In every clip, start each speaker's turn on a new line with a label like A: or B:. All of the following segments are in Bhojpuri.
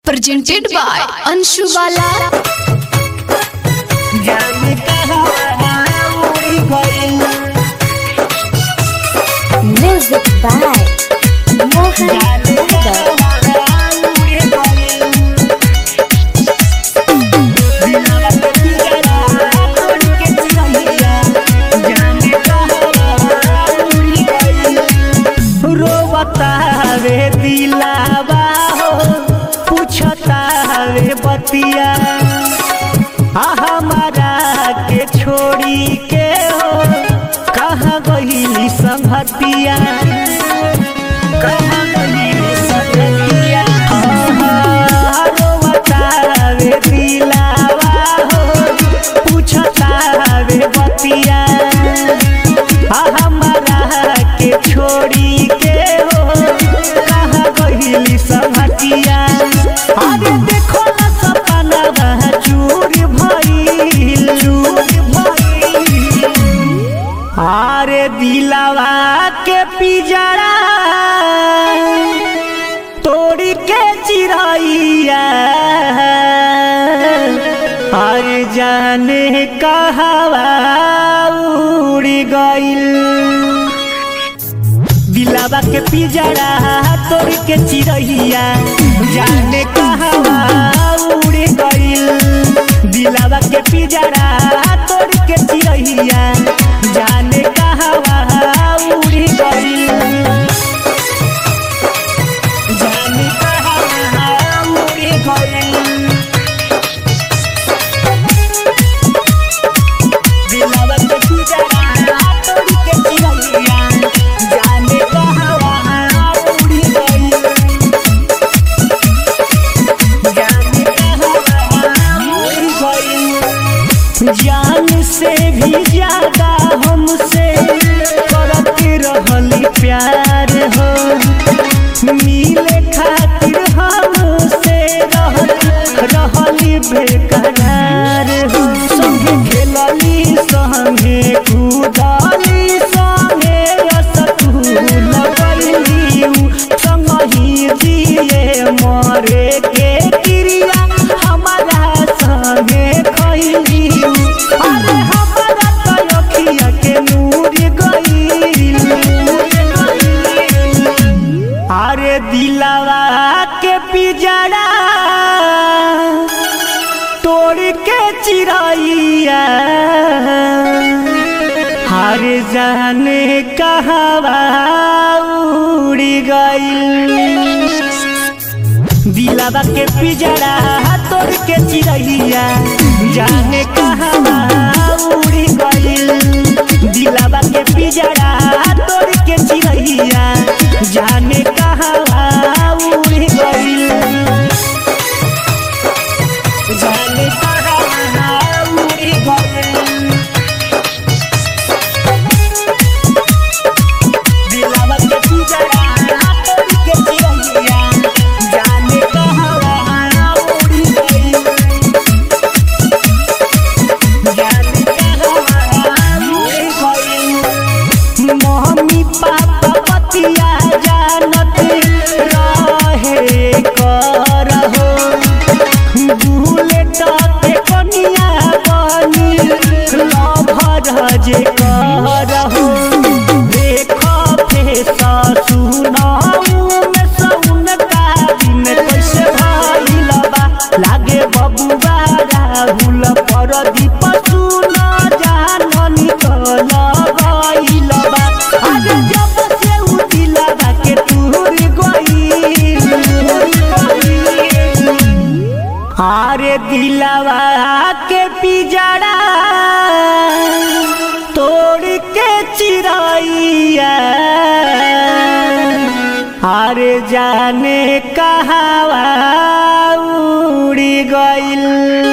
A: presented by Anshu Bala.
B: जाने कहाँ उड़ी गई
C: Music by Mohan
B: जाने
C: Yadav.
B: कहाँ उड़ी गई दिलवा के पिंजरा तोड़ के चिरैया जाने कहाँ उड़ी गई रोवता वे दिलावा हो पूछता वे बतिया आ हमारा के छोड़ी के हो कहाँ गई संगतिया कहाँ गई संगतिया हाँ, रोवता वे दिलावा हो पूछता वे बतिया आ हमारा के छोड़ी के हो कहाँ गई संगतिया अरे देखो ना सपना चूर भइल चूर भइल अरे दिलावा के पिजरा तोड़ के चिरैया अरे जाने कहवा उड़ गइल दिलावा के पिजरा तोड़ के चिरैया जाने कहवा उड़ गइल दिलावा के पिजरा तोड़ के चिरैया जाने कहवा उड़ गइल जाने कहवा उड़ गइल दिलवा के पिंजरा तोड़ के चिरैया जाने कहवा उड़ी गई जाने कहवा उड़ी गई जान से भी ज्यादा हमसे करत रहली प्यार हो मिले खातिर हमसे रहल रहली बेकरार हो संगे खेलली संगे कूदली संगे रसगुल गइली संगही जिए मरे के क्रिया हमारा संगे खइली अरे हमारा तो अखिया के नूर गइल अरे दिलवा के पिजड़ा तोड़ के चिरैया हर जाने कहवा उड़ी गइल दिलवा के पिजड़ा तोड़ के चिरैया जाने कहवा उड़ी गइल दिलवा के पिजड़ा तोड़ के चिरैया जाने कहवा उड़ी गइल जाने कहवा उड़ी गइल दिलवा के पिंजरा तोड़ के चिरैया जाने कहवा उड़ी गइल जाने कहवा उड़ी गइल मम्मी पापा पतिया जानत रहे करहो बुलेट के कनिया बनी लभर जे करहो देख फेसा सुनाऊ में सौन का दिन कैसे भइल बा लागे बबुआ राहुल परदीप सुन जाननी कल गइल बा अरे जब से उ दिलवा के टूर गइल अरे दिलवा के पिजड़ा तोड़ के चिरैया अरे जाने कहवा उड़ी गइल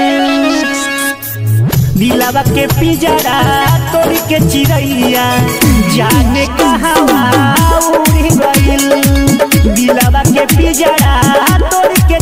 B: दिलवा के पिजड़ा तोड़ के चिरैया जाने कहवा उड़ी गइल दिलवा के पिजड़ा तोड़ के